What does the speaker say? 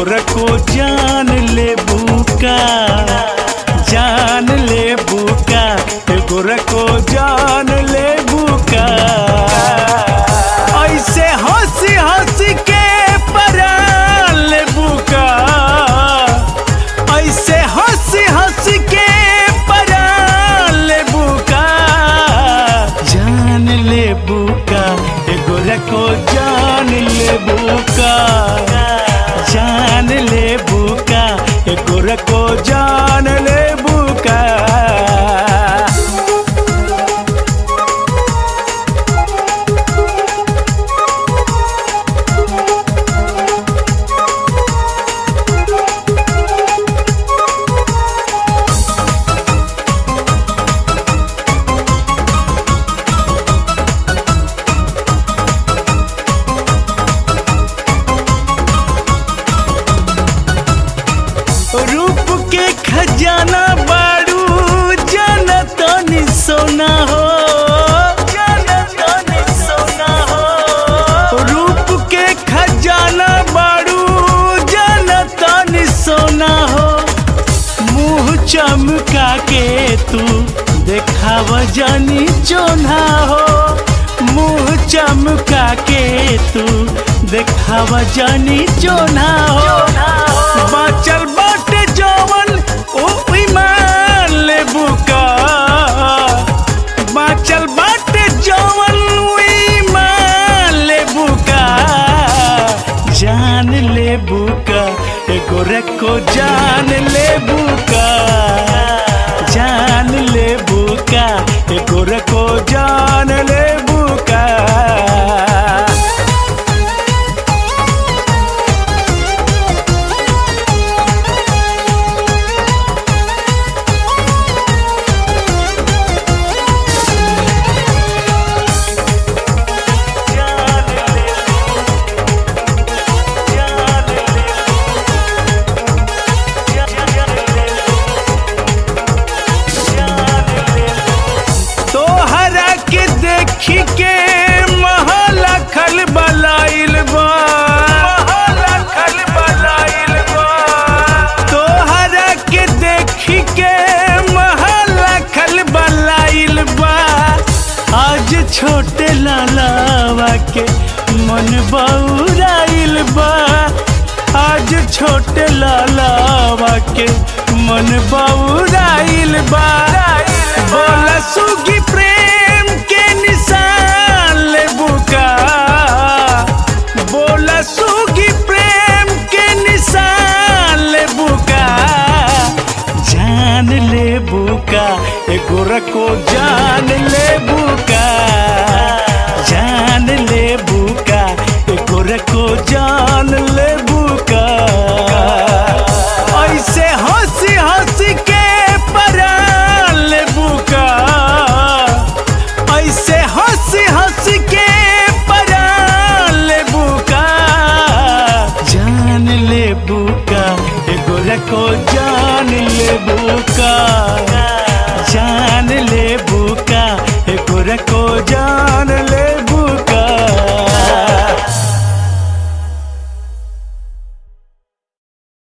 गोरको जान ले बुका जान ले बुका गोरको जान ले बुका ऐसे हंसी हंसी के परान ले बुका ऐसे हंसी हंसी के परान ले बुका जान ले बुका गोरको जान ले बुका जान ले बुका गोरको जान ले बुका रूप के खजाना बारू जनतनी सोना हो जनतनी सोना हो रूप के खजाना बारू जनतनी सोना हो मुंह चमका के तू देखाव जानी चोना हो मुंह चमका के तू देखाव जानी चोना हो बाचल बाटे जवन ओ ईमान ले बुका बाचल बाटे जवन ओ ईमान ले बुका जान ले बुका एगो रखो जान ले बुका जान ले बुका एगो रखो जान ले बुका तोहरा के देखी के महला खल बलाइल बा महला खल बलाइल बा तोहरा के देखी के महला खल बलाइल बा आज छोटे लालावा के मन बौराइल बा आज छोटे लालावा के मन बौराइल बा बोला सुगी प्रेम के निशान ले बुका बोला सुगी प्रेम के निशान ले बुका जान ले बुका एगो रखो जान ले बुका जान ले बुका एगो रखो जान ले बुका ऐसे हंसी हंसी के परान ले बुका ऐसे हंसी हंसी के परान ले बुका जान ले बुका एगो रखो जान ले बुका जान ले बुका एगो रखो जान ले